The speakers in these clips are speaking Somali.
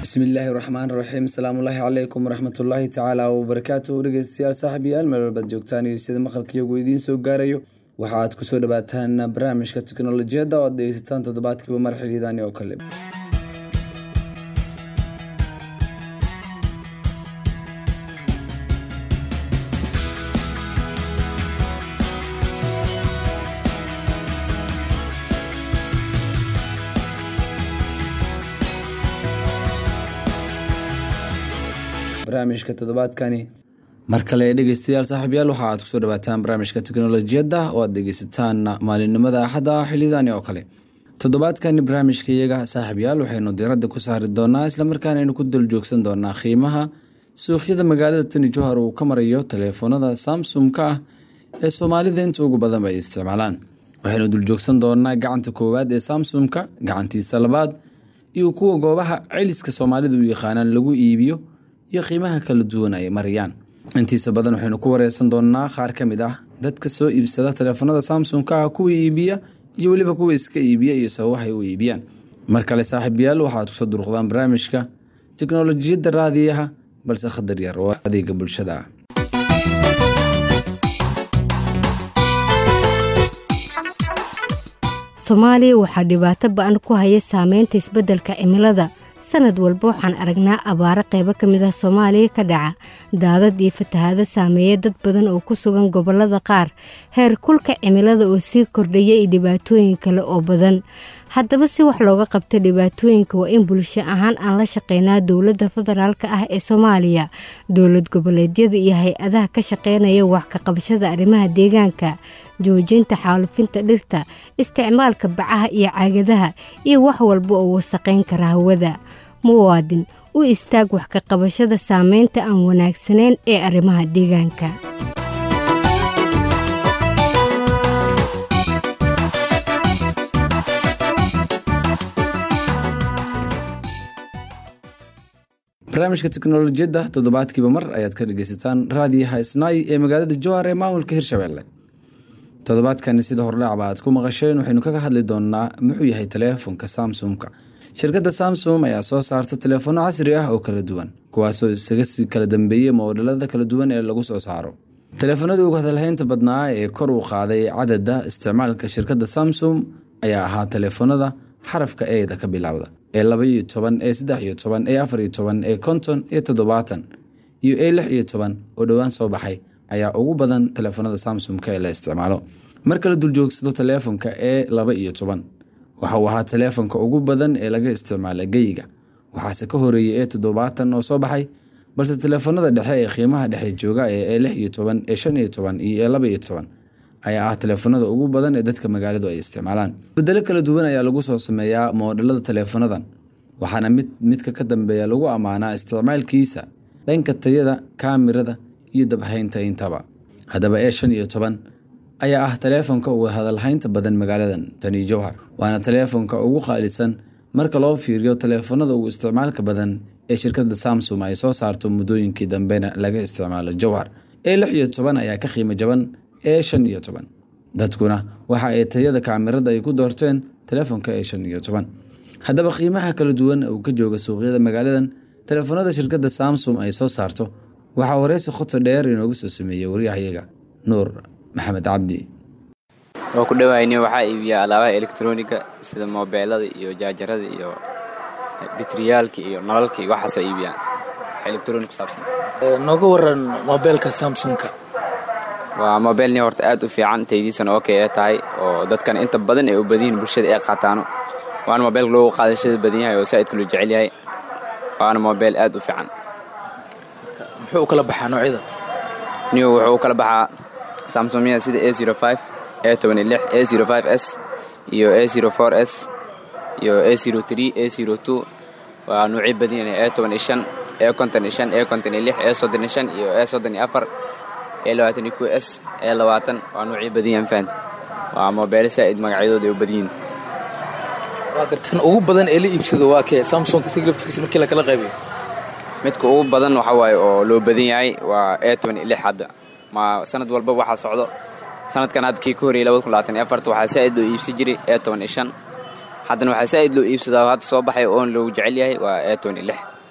bismillaahi raxmaan raxiim asalaamullaahi calaykum waraxmatullaahi tacaala wabarakaatu dhegeystayaal saaxiibayaal meel walbaad joogtaan iyo sida maqalkiyagu idiin soo gaarayo waxa aad kusoo dhawaataan barnaamijka teknolojiyadda oo aad dhegeysataan toddobaadkiiba mar xiliidani oo kale barnaamijka toddobaadkani mar kale dhegeystayaal saaxiibayaal waxa aad kusoo dhawaataan barnaamijka teknolojiyadda oo aad dhegeysataan maalinimada axadda xilidani oo kale toddobaadkani barnaamijka iyaga saaxiibayaal waxaynu diiradda ku saari doonaa islamarkaana aynu ku daljoogsan doonaa qiimaha suuqyada magaalada tani johar uu ka marayo taleefoonada samsung-ka ah ee soomaalida inta ugu badanba ay isticmaalaan waxaynu duljoogsan doonaa gacanta koowaad ee samsung-ka gacantiisa labaad iyo kuwa goobaha celiska soomaalida u yaqaanaan lagu iibiyo iyo qiimaha kala duwan ay marayaan intiisa badan waxaynu ku wareysan doonaa qaar ka mid ah dadka soo iibsada taleefanada samsung-ka ah kuwa iibiya iyo weliba kuwa iska iibiya iyo sababahay u iibiyaan mar kale saaxiibayaal waxaad kusoo durqdaan barnaamijka teknolojiyadda raadiyaha balse khadar yar oo adeega bulshada ah soomaaliya waxaa dhibaato ba-an ku haya saameynta isbeddelka cimilada sanad walba waxaan aragnaa abaaro qaybo ka mid ah soomaaliya ka dhaca daadad iyo fatahaado saameeya dad badan oo ku sugan gobollada qaar heer kulka cimilada oo sii kordhaya iyo dhibaatooyin kale oo badan haddaba si wax looga qabta dhibaatooyinka waa in bulsho ahaan aan la shaqeynaa dowladda federaalk ah ee soomaaliya dowlad goboleedyada iyo hay-adaha ka shaqeynaya wax ka qabashada arrimaha deegaanka joojinta xaalufinta dhirta isticmaalka bacaha iyo caagadaha iyo wax walba oo wasaqayn kara hawada muwaadin u istaag wax ka qabashada saameynta aan wanaagsanayn ee arrimaha deegaanka barnaamijka teknolojiyadda toddobaadkiiba mar ayaad ka dhegeysataan raadiyaha isnaay ee magaalada jowhar ee maamulka hirshabelle toddobaadkani sida hordhacba aad ku maqasheen waxaynu kaga hadli doonaa muxuu yahay taleefonka samsung-ka shirkadda samsung ayaa soo saarta taleefono casri ah oo kala duwan kuwaasoo isaga si kala dambeeyey moodhalada kala duwan ee lagu soo saaro taleefanadii ugu hadalhaynta badnaa ee kor u qaaday cadada isticmaalka shirkadda samsung ayaa ahaa taleefonada xarafka eeda ka bilowda ee laba iyo toban ee saddex iyo toban ee afar iyo toban ee konton iyo toddobaatan iyo ee lix iyo toban oo dhowaan soo baxay ayaa ugu badan taleefanada samsung-ka ee la isticmaalo marka la duljoogsado taleefonka ee laba iyo toban waxa uu ahaa taleefonka ugu badan ee laga isticmaala geyiga waxaase ka horeeyay ee toddobaatan oo soo baxay balse taleefanada dhexe ee qiimaha dhexe jooga ee ee lix iyo toban ee shan iyo toban iyo ee laba iyo toban ayaa ah taleefanada ugu badan ee dadka magaaladu ay isticmaalaan bedelo kala duwan ayaa lagu soo sameeyaa moodhalada taleefanadan waxaana mid midka ka dambeeya lagu ammaanaa isticmaalkiisa dhanka tayada kaamirada iyo dabhaynta intaba haddaba ee shan iyo toban ayaa ah taleefonka ugu hadalhaynta badan magaaladan tani jowhar waana taleefonka ugu qaalisan marka loo fiiriyo taleefanada ugu isticmaalka badan ee shirkadda samsung ay soo saarto muddooyinkii dambena laga isticmaalo jowhar ee lix iyo toban ayaa ka qiimo jaban ee shan iyo toban dadkuna waxa ay tayada kaamirada ay ku doorteen taleefonka ee shan iyo toban haddaba qiimaha kala duwan uu ka jooga suuqyada magaaladan taleefanada shirkadda samsung ay soo saarto waxaa wareysi khoto dheer inoogu soo sameeyey waryahayaga nuur maxamed cabdi waa ku dhawayni waxaa iibiyaa alaabaha elektroniga sida moobeelada iyo jaajarada iyo bitriyaalka iyo nalalka iyo waxaasa iibiyaa elektroni ku saabsan nooga waran moobeelka samsungka waa mobeelni horta aad u fiican taydiisana oo kee tahay oo dadkan inta badan ay u badiyihin bulshada ay qaataano waana mobeelka loogu qaadashada badan yahay oo saa'idka loo jecel yahay waana mobeel aad u fiican muxuu u kala baxaa noocyada new wuxuu u kala baxaa samsumya sida a zero five a tobani lix a zero five s iyo a zero four s iyo a zero three a zero two waa nuucyo badan yahay a toban iyo shan a konton iyo shan a konton iyo lix a soddon iyo shan iyo a soddon iyo afar a labaatan iyo ku s a labaatan waa nuucyo badan yahan faan waa mobeelo saa'id magacyadooda ay u badan yihin waa garta kan ugu badan ee la iibsado waa kee samsung isaga laftirkiisa markii lakala qaybiyo midka ugu badan waxa waaye oo loo badan yahay waa a toban iyo lix hadda ma sanad walba waxaa socdo sanadkan hadda kii ka horeyay labada kun labaatan iyo afarta waxaa saa'id loo iibsan jiray a toban iyo shan haddana waxaa saa'id loo iibsadaa hadda soo baxay oon loogu jecel yahay waa a toban iyo lix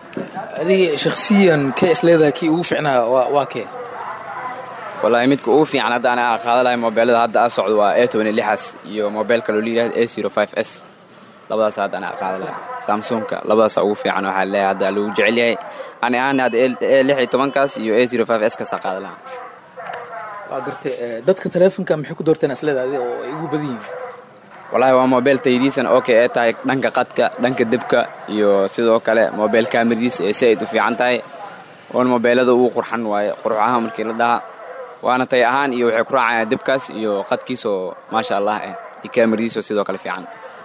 adiga shakhsiyan kee isleedahay kii ugu ficnaa waa waa kee wallaahi midka ugu fiican hadda ana qaada lahay mobeelada hadda a socdo waa a toban lixas iyo mobeel kaloo layidhahdo a zero five s labadaas hadda ana qaada lahay samsungka labadaasa ugu fiican waxaa leeyahay hadda lagu jecel yahay ani ahaan hadda a lix iyo tobankaas iyo a zero five s kasaa qaada lahaa waa gartay dadka taleefonka maxay ku doorteen isleedahay adiga oo ay ugu badan yihiin wallaahi waa mobeel taydiisan okay ee tahay dhanka qadka dhanka debka iyo sidoo kale mobeel kaamiridiisa ee si ayd u fiican tahay oon mobeelada ugu qurxan waaye qurux ahaan markii la dhahaa waana tay ahaan iyo waxay ku raacayaan debkaas iyo qadkiisoo maasha allah eh iyo kaamiridiisoo sidoo kale fiican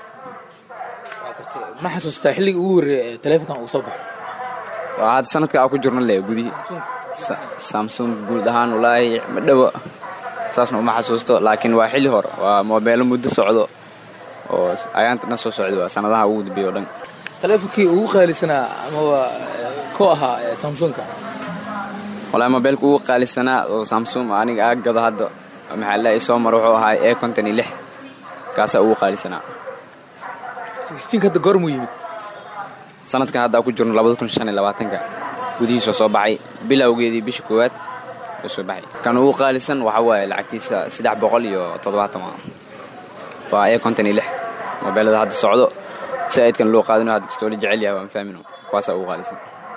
ma xasuustaa xilligii ugu horreeya ee taleefonkan uu soo baxo waa hadda sanadka aa ku jirno le gudihii samsung guud ahaan wallaahi ma dhowo saasna uma xasuusto laakiin waa xilli hore waa mobeelo muddo socdo oo ayaanta dhan soo socda waa sanadaha ugu dambeeya o dhan taleefonkii ugu qaalisanaa amaba ko ahaa samsunka wallaahi mobeelka ugu qaalisanaa oo samsung aniga aa gado hadda maxaa la soo mar wuxuu ahaa e konton iyo lix kaasaa ugu qaalisanaa sixteenka hadda goormuu yimid sanadkan hadda aa ku jirno labada kun shan iyo labaatanka gudihiisoo soo baxay bilowgeedii bisha koowaad oo soo baxay kan ugu qaalisan waxaa waaye lacagtiisa saddex boqol iyo toddobaatan waa e konton iyo lix mobeelada hadda socdo saa'idkan loo qaadino hadda kastoo la jecel yahay waan fahmino kuwaasaa ugu qaalisan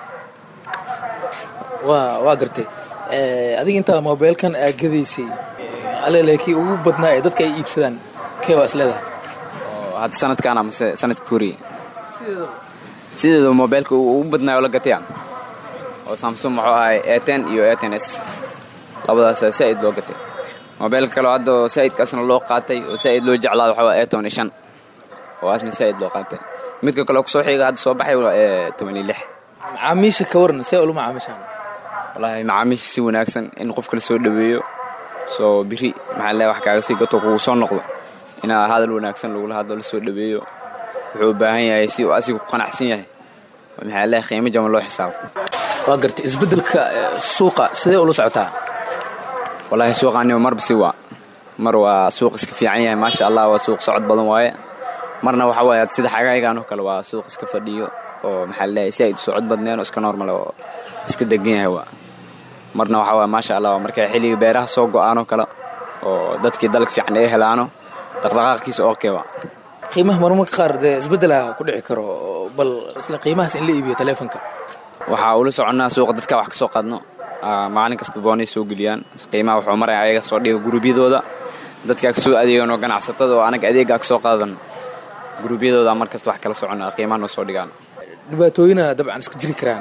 waa waa gartay adiga intaa mobeelkan aa gadaysay alele kii ugu badnaa ee dadka ay iibsadaan kee waa isleedahay oo hadda sanadkaana mase sanadka koriyey sideeda mobeelka ugu badnaayo la gataya oo samsung wuxuu ahay e ten iyo e ten s labadaasa saa'id loo gatay mobeelka kaleo hadda saa'idkaasna loo qaatay oo saa'id loo jeclaado waxaa waa e toban iyo shan oo asna saa'id loo qaatay midka kaleo kusoo xiga hadda soo baxay waa e toban iyo lix macaamiisha ka waran see ula macaamiishaan wallaahi macaamiisha si wanaagsan in qofka la soo dhoweeyo soo biri maxaa le wax kaaga sii gato kugu soo noqdo inaa hadal wanaagsan lagula hadlo la soo dhoweeyo wuxuu u baahan yahay si uu asiga ku qanacsan yahay maxaa le qiimo jaban loo xisaabo waa gartay isbeddelka suuqa sidee ula socotaa wallaahi suuqaaniba marba si waa mar waa suuq iska fiican yahay maasha allah waa suuq socod badan waaye marna waxa waaye sida xagaygaan oo kale waa suuq iska fadhiyo oo maxaa laleeyahay si ayd u socod badneen oo iska normal oo iska degan yahay waa marna waxa waaye maasha allah waa markay xilliga beeraha soo go'aan oo kale oo dadkii dalag fiican ay helaano dhaqdhaqaaqiisa okay waa qiimaha marmarka qaar dee isbeddela ku dhici karo bal isla qiimahaas in la iibiyo taleefonka waxaa ula soconnaa suuqa dadka wax ka soo qaadno maalin kasta boonay soo geliyaan qiimaha wuxuu maraya ayaga soo dhiga guruubyadooda dadkaa ka soo adeegan oo ganacsatada oo anaga adeegaa ka soo qaadan guruubyadooda mar kasta wax kala soconna qiimaha noo soo dhigaan dhibaatooyina dabcan iska jiri karaan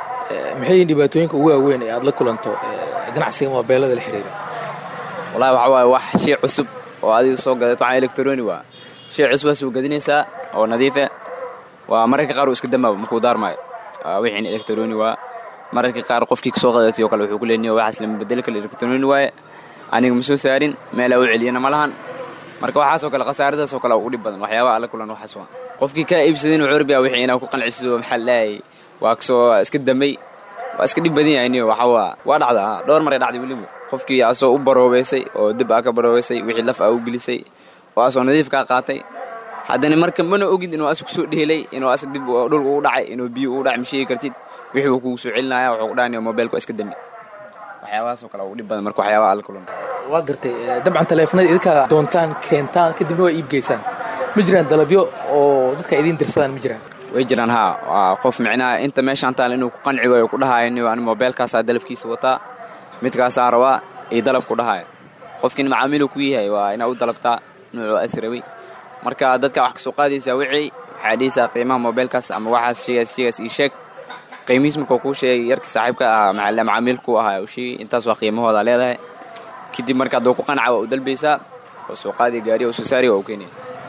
maxay yihiin dhibaatooyinka ugu waaweyn ee aad la kulanto ganacsiga mobeelada la xiriira wallahi waxa waaye wax shay cusub oo adiga soo gadato waxaa electroni waa shay cusub waa soo gadinaysaa oo nadiife waa mararka qaar uu iska dambaabo markuu daarmaayo wixiin electroni waa mararka qaar qofkii kasoo qadatay oo kale wuxuu ku leeniyo waxaas lama bedeli kale electroni waaye aniga ma soo saarin meelaa u celiyana ma lahan marka waxaasoo kale khasaaradaasoo kale u dhib badan waxyaabaha alla kulan waxaas waa qofkii kaa iibsadin wuxuu rabyaa wixii inaa ku qancisido maxaa leeyahay waa kasoo iska damay waa iska dhib badan yahay niyo waxa waa waa dhacdaa dhowr maray dhacday weliba qofkii asoo u baroobeysay oo dib aa ka baroobeysay wixii laf aa u gelisay oo asoo nadiif kaa qaatay haddana marka mana ogid inuu asig kusoo dheelay inuu asig dib dhulka ugu dhacay inuu biyo ugu dhacay ma sheegi kartid wixii uu kugu soo celinaya wuxuu ku dhahanaya mobeelka waa iska dami waxyaabahaasoo kale ugu dhib badan marka waxyaabaha alla kulan waa gartay dabcan taleefanada idinkaa doontaan keentaan kadibna waa iibgeysaan ma jiraan dalabyo oo dadka idiin dirsadaan ma jiraan way jiraan haa waa qof micnaha inta meeshaan taal inuu ku qanci waayo ku dhahayo niyo ani mobeelkaasaa dalabkiisa wataa midkaasaa rabaa iyo dalab ku dhahayo qofkiin macaamiiluu ku yahay waa inaa u dalabtaa nuucuu asrabay marka dadka wax kasoo qaadaysaa wixii waxaa dhihaysaa qiimaha mobeelkaas ama waxaas sheegaas sheegaas ii sheeg qiimihiis markuu kuu sheegay yarkii saaxiibka ahaa maxalle macaamiilku ahaa uu sheegay intaas waa qiimahooda leedahay kadib marka hadduu ku qanca waa u dalbaysaa oo soo qaadi gaariya oo soo saari waa u keenaya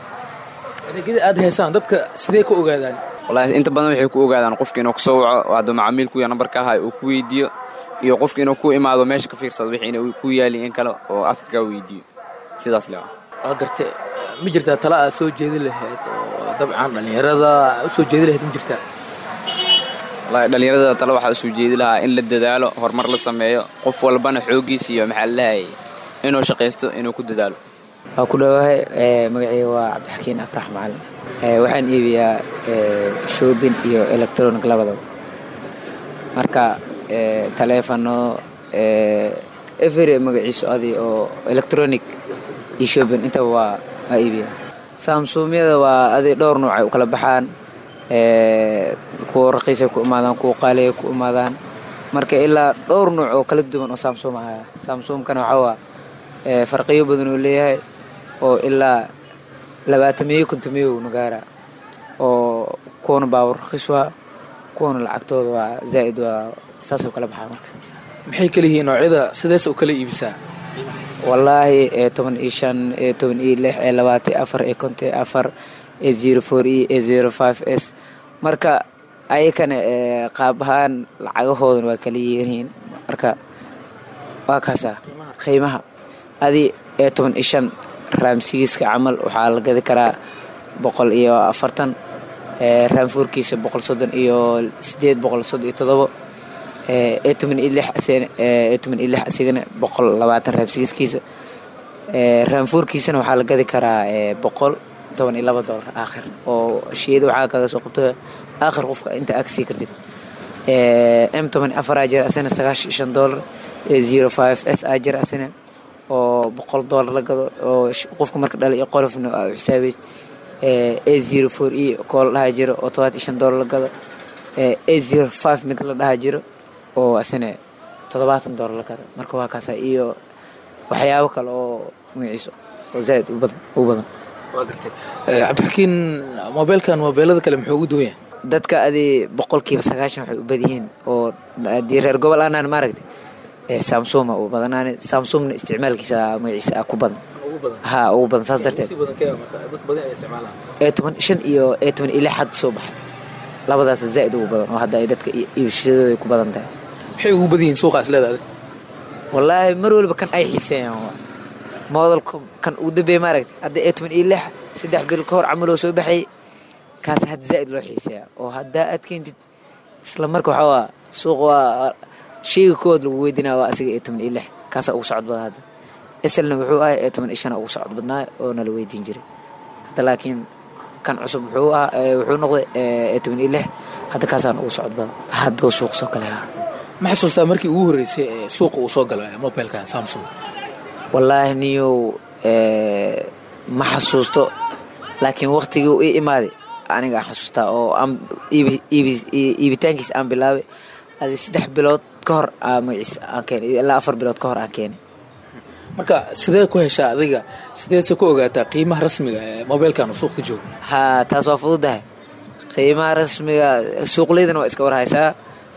adeegyada aad haysaan dadka sidee ku ogaadaan wallaahi inta badan waxay ku ogaadaan qofka inuu kasoo waco oo hadduu macaamiilku ya nambarka ahay uu ku weydiiyo iyo qofka inuu ku imaado meesha ka fiirsado wixii inuu ku yaali in kale oo afka kaa weydiiyo sidaas le waa gartay ma jirtaa tala aad soo jeedi lahayd oo dabcan dhallinyarada u soo jeedi lahayd ma jirtaa wallaahi dhallinyarada tale waxaa usoo jeedi lahaa in la dadaalo horumar la sameeyo qof walbana xooggiisa iyo maxaa lalehay inuu shaqaysto inuu ku dadaalo waa ku dhowahay magacayga waa cabdixakiin afrax macalin waxaan iibiyaa shoobin iyo electronic labadaba marka taleefano every magaciisu adi oo electronic iyo shopping intaba waa waa iibiya samsumyada waa adi dhowr nuuc ay u kala baxaan kuwa raqiisay ku imaadaan kuwa qaaliay ku imaadaan marka ilaa dhowr nuuc oo kala duwan oo samsum ahaya samsumkana waxaa waa farqiyo badan oo leeyahay oo ilaa labaatamiyo kontomiyo nagaara oo kuwana baawar raqiis waa kuwana lacagtooda waa zaa'id waa saasoo kala baxaa marka maxay kala yihiin noocyada sidees u kala iibisaa wallaahi ee toban iyo shan ee toban iyo lix ee labaatan iyo afar ee konton iyo afar ee zero four e ee zero five s marka ayakana qaab ahaan lacagahoodana waa kala yihiin marka waa kaasa qiimaha adi ee toban iyo shan raamsigiiska camal waxaa la gadi karaa boqol iyo afartan raamfuurkiisa boqol soddon iyo sideed boqol soddon iyo todobo ee toban iyo lix ee toban iyo lix asigana boqol labaatan raamsigiiskiisa raamfuurkiisana waxaa la gadi karaa boqol toban iyo laba doolar aakhir oo shiyada waxaa kaga soo qabto aakhir qofka inta aad kasii kartid m toban iyo afar aa jira asina sagaashan iyo shan doolar zero five s aa jira asina oo boqol doolar la gado oo qofka marka dhala iyo qolofna aa xisaabeys a zero four e koo la dhaha jiro oo todobaat iyo shan doolar la gado a zero five mid la dhaha jiro oo asina toddobaatan doolar la gado marka waa kaasa iyo waxyaabo kale oo magaciiso oo zaaid u badan u badan waa gartay cabdixakiin mobeelkan mobeelada kale muxuu ugu duwan yahay dadka adi boqolkiiba sagaashan waxay u badyihiin oo haddii reer gobol aanaan maaragtay samsuma u badanaane samsumna isticmaalkiisa magaciisa ku badan ha ugu badan saas darteed ee toban shan iyo ee toban iyo lix had soo baxay labadaas zaa'id ugu badan oo hadda ay dadka iibshadooda ku badan tahay maxay ugu badan yihiin suuqaas leedahay wallaahi mar waliba kan ay xiiseeyaan moodalka kan ugu dambeeya maaragtay hadda ee toban iyo lix saddex bil ka hor camal oo soo baxay kaas hadda zaa'id loo xiiseeyaa oo haddaa aad keentid isla marka waxaa waa suuq waa sheyga kood lagu weydinaa waa asiga ee toban iyo lix kaasaa ugu socod badan hadda eselna wuxuu ahay ee toban iyo shana ugu socod badnaa oo nala weydiin jiray hadda laakiin kan cusub wuxuu ah wuxuu noqday ee toban iyo lix hadda kaasaan ugu socod badan hadduu suuq soo kale haa ma xasuustaa markii ugu horreysay ee suuqa uu soo galo mobilkan samsung wallaahi niyow ma xasuusto laakiin waktigii u ii imaaday aniga aan xasuustaa oo aan iibitaankiisa aan bilaabay adi saddex bilood ka hor magaciisa aan keenay ilaa afar bilood ka hor aan keenay marka sidee ku heshaa adiga sideese ku ogaataa qiimaha rasmiga ee mobilkan uu suuq ka joogo haa taas waa fududahay qiimaha rasmiga suuqleydana waa iska warhaysaa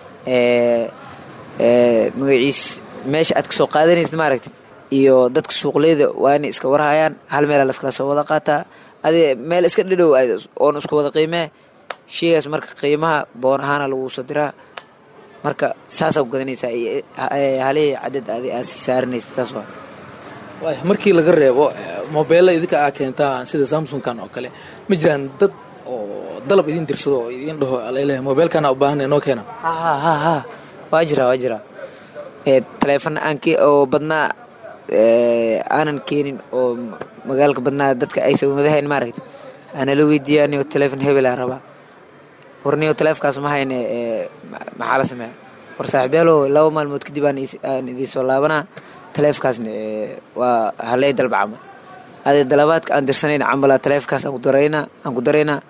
magaciis meesha aad kasoo qaadanaysid maaragti iyo dadka suuqleyda waa inay iska warhayaan hal meelaa laskala soo wada qaataa adi meel iska dhadhow oon isku wada qiimee sheygaas marka qiimaha boon ahaana lagu soo diraa marka saasaa ku gadanaysaa halihii cadad adi aad sii saaranaysid saas waa waaya markii laga reebo mobeella idinka aa keentaan sida samsungkan oo kale ma jiraan dad oo dalab idin dirsado oo idin dhaho alele mobeelkana u baahan noo keena ha ha ha ha waa jira waa jira taleefon aan ke oo badnaa aanan keenin oo magaalka badnaa dadka aysan wadahayn maaragta aanala weydiiyaa niyo taleefon hebelaa rabaa war niyo taleefkaas ma hayne maxaa la sameeya war saaxiibyaalo laba maalmood kadib aan idiin soo laabanaa taleefkaasna waa haley dalba camal ade dalabaadka aan dirsanayn camala taleefkaas aan ku daraynaa aan ku daraynaa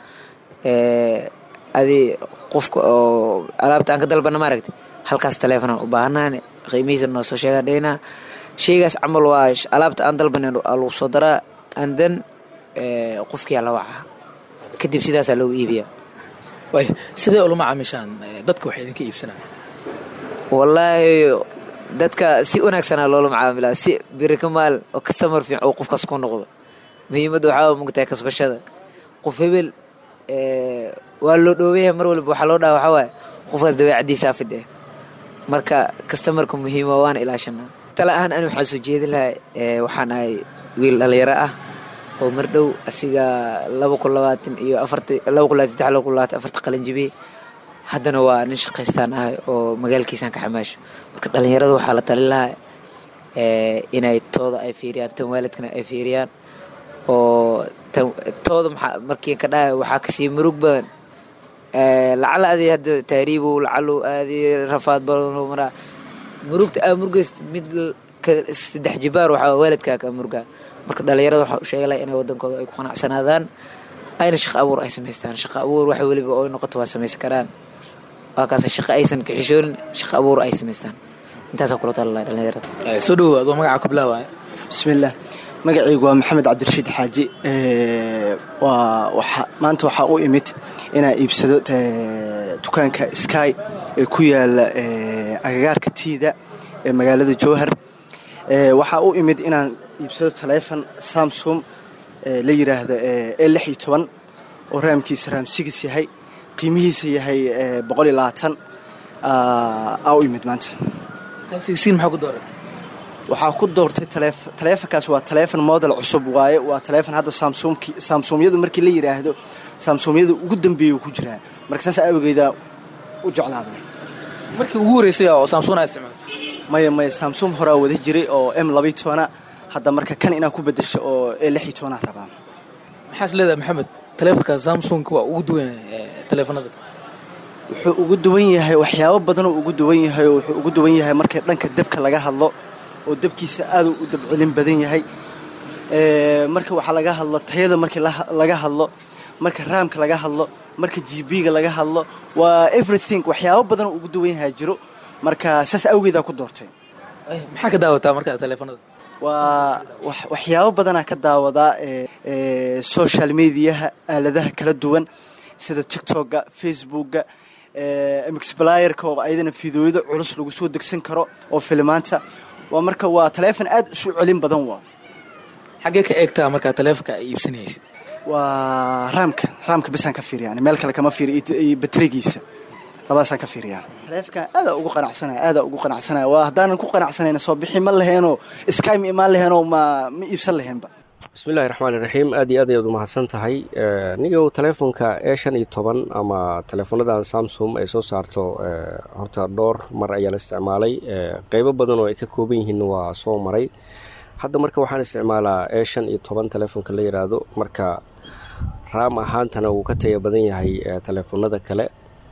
adi qofka oo alaabta aan ka dalbana maaragta halkaas taleefon aan u baahanaan qiimihiisa noo soo sheegaa dhaynaa sheygaas camal waa alaabta aan dalbanan lagu soo daraa and then qofkiyaa la wacaa kadib sidaasaa loogu iibiyaa waaya sidee ulama caamishaan dadka waxay idinka iibsanaya wallaahi dadka si wanaagsanaa loola macaamilaa si biri ka maal oo kastamar fiican oo qofkaas ku noqdo muhiimadda waxaa mugtahay kasbashada qof hebel waa loo dhoobayahay mar waliba waxaa loo dhaha waxaa waaye qofkaas dabeecadiisaa fid eh marka kastamarka muhiima waana ilaashanaa tala ahaan ani waxaan soo jeedin lahay waxaan ahay wiil dhalinyaro ah oo mar dhow asiga laba kun labaatan iyo afarta laba kun labaatan saddex laba kun labaatan afarta qalin jibiyey haddana waa nin shaqaystaan ahay oo magaalkiisaan ka xamaasho marka dhalinyarada waxaa la talin lahaa inay tooda ay fiiriyaan tan waalidkana ay fiiriyaan oo tan tooda maxaa markii ka dhahay waxaa kasii murug badan lacala adi hadda taariibow lacalu aadi rafaad badanoo maraa murugta aa murgayst mid saddex jibaar waxaa waalidkaa ka murgaa marka dhalinyarada waxaa u sheegalaya inay wadankooda ay ku qanacsanaadaan ayna shaqo abuur ay samaystaan shaqo abuur wax weliba oo noqoto waa samaysan karaan waa kaas shaqo aysan kaxishoonin shaqo abuur ay samaystaan intaasaa kula talalaya dhalinyarada soo dhawow adoo magaca ku bilaabaya bismillaah magacaygu waa maxamed cabdirashiid xaaji waa maanta waxaa u imid inaan iibsado dukaanka sky ee ku yaala agagaarka tiida ee magaalada jowhar waxaa u imid inaan iibsado taleefon samsung la yiraahdo e lix iyo toban oo raamkiisa raam sigis yahay qiimihiisa yahay boqol iyo labaatan aa u imid maanta sigsiin maxaa ku dooray waxaa ku doortay taleefonkaas waa taleefon model cusub waaye waa taleefon hadda samsumyada markii la yidhaahdo samsumyada ugu dambeeya ku jiraa marka saas awgeeda u jeclaada markii ugu horeysay oo samsung aa isticmaasay maya maya samsung horaa wada jiray oo m labayo tobana hadda marka kan inaa ku bedesho oo e lix iyo tobanaa rabaa maxaas leedahay maxamed taleefonka samsungka waa ugu duwan taleefonada wuxuu ugu duwan yahay waxyaabo badanoo ugu duwan yahay oo wuxuu ugu duwan yahay marka dhanka dabka laga hadlo oo dabkiisa aaduu u dabcelin badan yahay marka waxaa laga hadlo tayada markii laga hadlo marka raamka laga hadlo marka gb-ga laga hadlo waa everything waxyaabo badanoo ugu duwan yahay jiro marka saas awgeedaa ku doortay maxaa ka daawataa marka taleefonada waa waxyaabo badanaa ka daawadaa social mediaha aaladaha kala duwan sida tictokga facebookga mxblayerka oo ayadana fideoyada culus lagu soo degsan karo oo filimaanta waa marka waa taleefon aad isu celin badan waa xaggee ka eegtaa markaa taleefonka ay iibsanaysid waa raamka raamka basaan ka fiiriya yani meel kale kama fiiriyo iyo baterigiisa labadaasaan ka fiiriyaa taleefonkan aadaa ugu qanacsanaya aadaa ugu qanacsanaya waa haddaanan ku qanacsanayna soo bixi ma laheenoo sky ma imaan laheenoo ma ma iibsan laheenba bismillahi raxmaan iraxiim aad iyo aad ayaad umahadsan tahay nigow taleefonka e shan iyo toban ama taleefonadan samsung ay soo saarto horta dhowr mar ayaa la isticmaalay qeybo badan oo ay ka kooban yihiin waa soo maray hadda marka waxaan isticmaalaa e shan iyo toban taleefonka la yiraahdo marka raam ahaantana wuu ka taya badan yahay taleefonada kale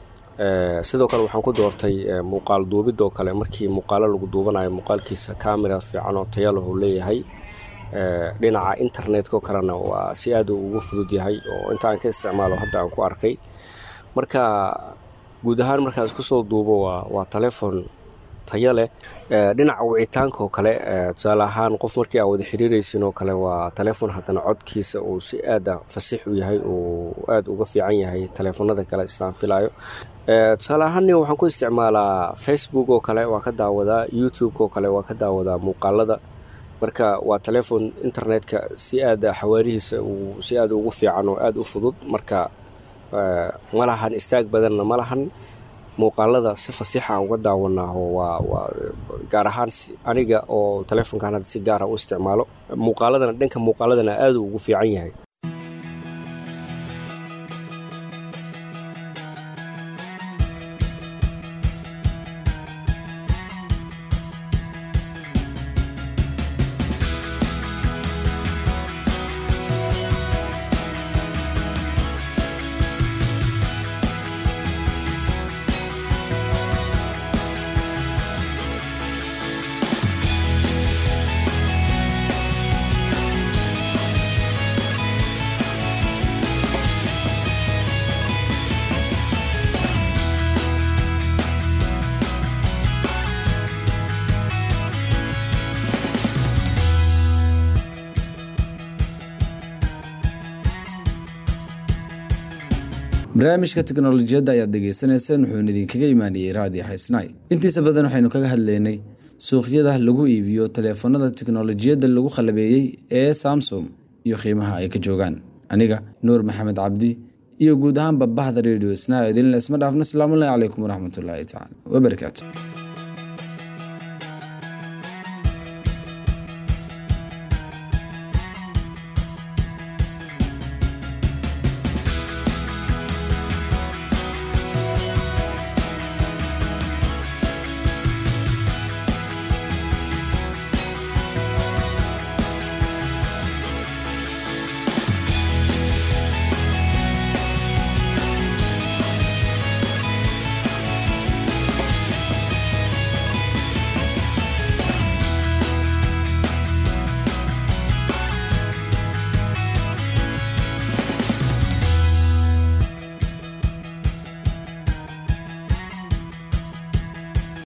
sidoo kale waxaan ku doortay muuqaal duubid oo kale markii muuqaalo lagu duubanayo muuqaalkiisa camera fiican oo tayalah uu leeyahay dhinaca internetkao kalena waa si aad uu ugu fudud yahay oo inta aan ka isticmaalo hadda aan ku arkay marka guud ahaan markaan isku soo duubo waa waa taleefon tayo leh dhinaca wicitaanka oo kale tusaale ahaan qof markii aa wada xiriiraysin oo kale waa taleefon haddana codkiisa uu si aada fasix u yahay uu aada uga fiican yahay taleefonada kale istaan filayo tusaale ahaan waxaan ku isticmaalaa facebook oo kale waa ka daawadaa youtube oo kale waa ka daawadaa muuqaalada marka waa taleefon internetka si aada xawaarihiisa uu si aada ugu fiican oo aada u fudud marka ma lahan istaag badanna ma lahan muuqaalada si fasiixa uga daawanaaho waa waa gaar ahaan aniga oo taleefonkan hadda si gaara u isticmaalo muuqaaladana dhanka muuqaaladana aada ugu fiican yahay barnaamijka teknolojiyadda ayaad dhegaysanayseen wuxuuna idinkaga imaaniyey raadiyo haysnay intiisa badan waxaynu kaga hadlaynay suuqyada lagu iibiyo taleefanada teknolojiyadda lagu qalabeeyey ee samsung iyo qiimaha ay ka joogaan aniga nuur maxamed cabdi iyo guud ahaan babahda radio sna idinle isma dhaafno asalaamullahi calaykum waraxmatullaahi tacaala wabarakaatu